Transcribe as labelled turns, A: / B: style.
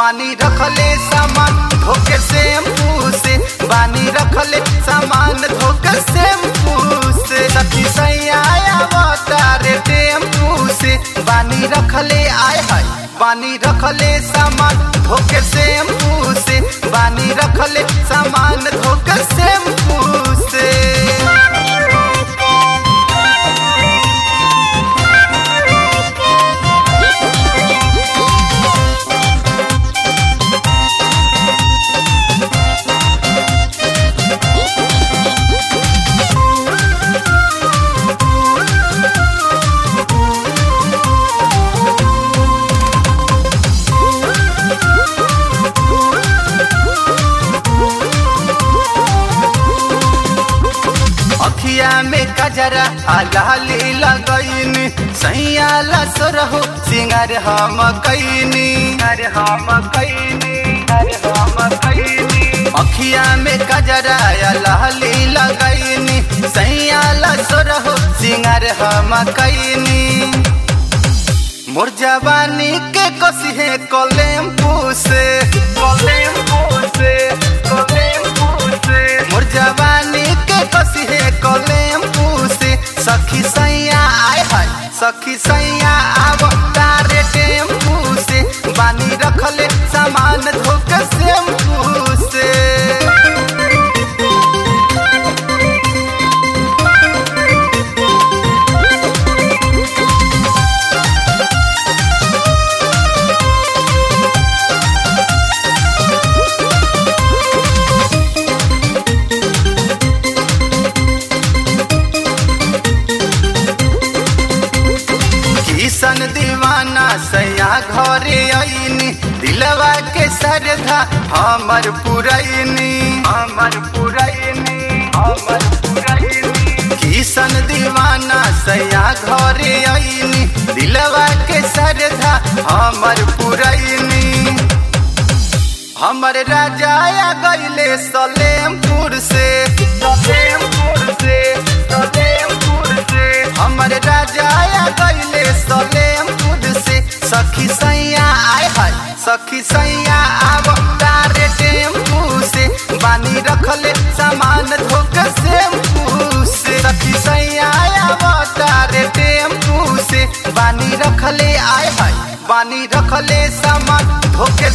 A: बानी रखले सामान धोके शैम्पू से बानी रखले सामान धोके शैम्पू से सखी सैया तारे टेम्पू से बानी रखले आय हाय बानी रखले सामान धोके शैम्पू से बानी रखले सामान धोके शैम्पू से अखिया में कजरा आलाली लगैनी सैया लसरहो सिंगार हम कैनी अरे हम कैनी अरे हम कैनी अखिया में कजरा आलाली लगैनी सैया लसरहो सिंगार हम कैनी मोर जवानी के कसिहे कलेम्पू से कलेम्पू से कलेम्पू से मोर जवानी के कसिहे कलेम्पू से सखी सैया आय हाय सखी सैया आव तारे टेम्पू से बानी रखले सामान धोके शैम्पू से किसन दीवाना सैया घरे आईनी दिलवा के सरधा हमर पुरैनी हमर पुरैनी हमर पुरैनी किसन दीवाना सैया घरे आईनी दिलवा के सरधा हमर पुरैनी हमर राजा आ गईले सलेमपुर से सलेमपुर से सलेमपुर से हमर राजा आ गईले सलेमपुर से सखी सैया आय हाय सखी सैया आव तारे टेम्पू से बानी रखले सामान धोके शैम्पू से सखी सैया आव तारे टेम्पू से बानी रखले आय हाय बानी रखले सामान धोके